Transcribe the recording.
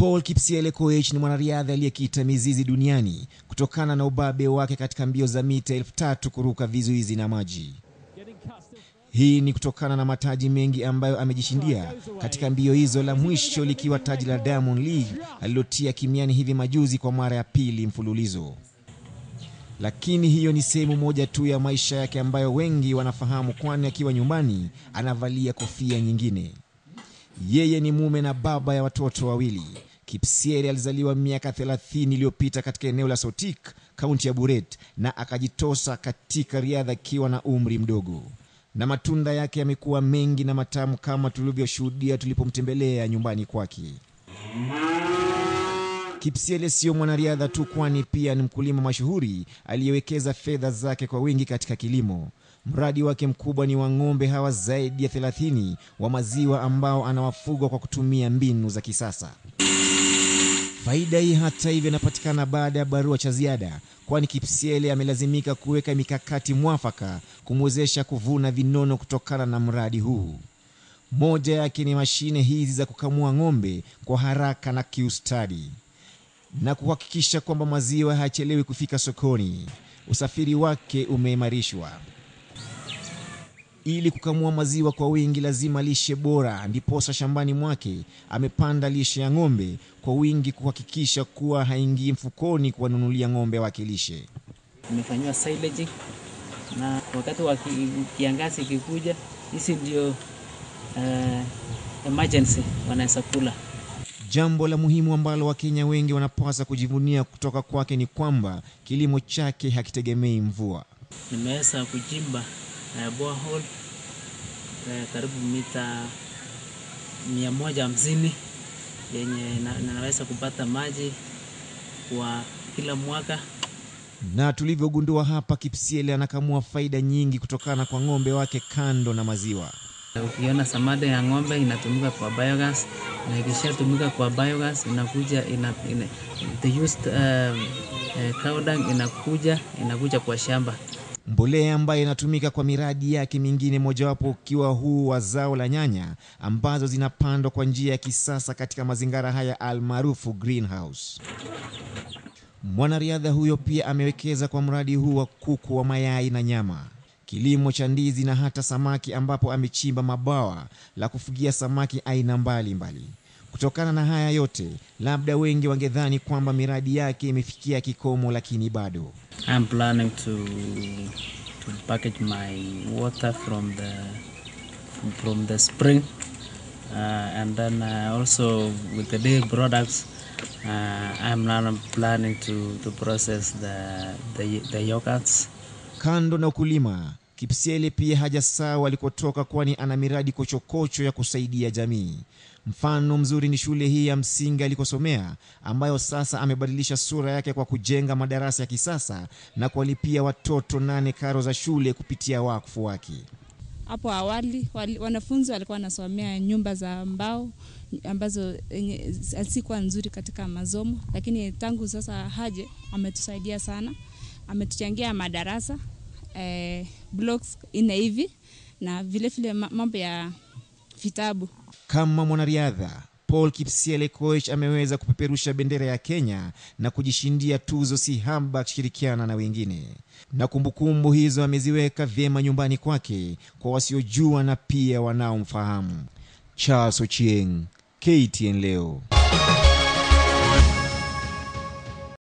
Paul Kipsiele Koech ni mwanariadha aliyekita mizizi duniani kutokana na ubabe wake katika mbio za mita elfu tatu kuruka vizuizi na maji. Hii ni kutokana na mataji mengi ambayo amejishindia katika mbio hizo, la mwisho likiwa taji la Diamond League alilotia kimiani hivi majuzi kwa mara ya pili mfululizo. Lakini hiyo ni sehemu moja tu ya maisha yake ambayo wengi wanafahamu, kwani akiwa nyumbani anavalia kofia nyingine. Yeye ni mume na baba ya watoto wawili. Kipsiele alizaliwa miaka 30 iliyopita katika eneo la Sotik, kaunti ya Buret, na akajitosa katika riadha akiwa na umri mdogo, na matunda yake yamekuwa mengi na matamu kama tulivyoshuhudia tulipomtembelea nyumbani kwake. Kipsiele sio mwanariadha tu, kwani pia ni mkulima mashuhuri aliyewekeza fedha zake kwa wingi katika kilimo. Mradi wake mkubwa ni wa ng'ombe hawa zaidi ya 30 wa maziwa ambao anawafuga kwa kutumia mbinu za kisasa. Faida hii hata hivyo inapatikana baada ya barua cha ziada, kwani Kipsiele amelazimika kuweka mikakati mwafaka kumwezesha kuvuna vinono kutokana na mradi huu. Moja yake ni mashine hizi za kukamua ng'ombe kwa haraka na kiustadi na kuhakikisha kwamba maziwa hayachelewi kufika sokoni. Usafiri wake umeimarishwa. Ili kukamua maziwa kwa wingi, lazima lishe bora, ndiposa shambani mwake amepanda lishe ya ng'ombe kwa wingi, kuhakikisha kuwa haingii mfukoni kuwanunulia ng'ombe wake lishe. Imefanyiwa silage na wakati wa ki- kiangazi ikikuja, hizi ndio uh, emergency wanaweza kula. Jambo la muhimu ambalo Wakenya wengi wanapaswa kujivunia kutoka kwake ni kwamba kilimo chake hakitegemei mvua. Nimeweza kuchimba uh, borehole uh, karibu mita mia moja hamsini yenye na, naweza kupata maji kwa kila mwaka. Na tulivyogundua hapa, Kipsiele anakamua faida nyingi kutokana kwa ng'ombe wake kando na maziwa. Ukiona samadi ya ng'ombe inatumika kwa biogas na ikishatumika kwa biogas inakuja ina, ina, the used um, uh, cow dung inakuja inakuja kwa shamba. Mbolea ambayo inatumika kwa miradi yake mingine, mojawapo ukiwa huu wa zao la nyanya ambazo zinapandwa kwa njia ya kisasa katika mazingira haya almaarufu greenhouse. Mwanariadha huyo pia amewekeza kwa mradi huu wa kuku wa mayai na nyama, kilimo cha ndizi na hata samaki, ambapo amechimba mabawa la kufugia samaki aina mbalimbali mbali. Kutokana na haya yote, labda wengi wangedhani kwamba miradi yake imefikia kikomo, lakini bado. I'm planning to to package my water from the from the spring uh, and then uh, also with the dairy products uh, I'm now planning to to process the the, the yogurts Kando na ukulima, Kipsiele pia hajasahau alikotoka, kwani ana miradi kochokocho ya kusaidia jamii. Mfano mzuri ni shule hii ya msingi alikosomea, ambayo sasa amebadilisha sura yake kwa kujenga madarasa ya kisasa na kuwalipia watoto nane karo za shule kupitia wakfu wake. Hapo awali wali, wanafunzi walikuwa wanasomea nyumba za mbao ambazo enye- hazikuwa nzuri katika masomo, lakini tangu sasa Haje ametusaidia sana, ametuchangia madarasa eh, blocks nne hivi na vilevile ma- mambo ya vitabu. Kama mwanariadha Paul Kipsiele Koech ameweza kupeperusha bendera ya Kenya na kujishindia tuzo si haba akishirikiana na wengine, na kumbukumbu hizo ameziweka vyema nyumbani kwake kwa wasiojua na pia wanaomfahamu. Charles Ochieng, KTN leo.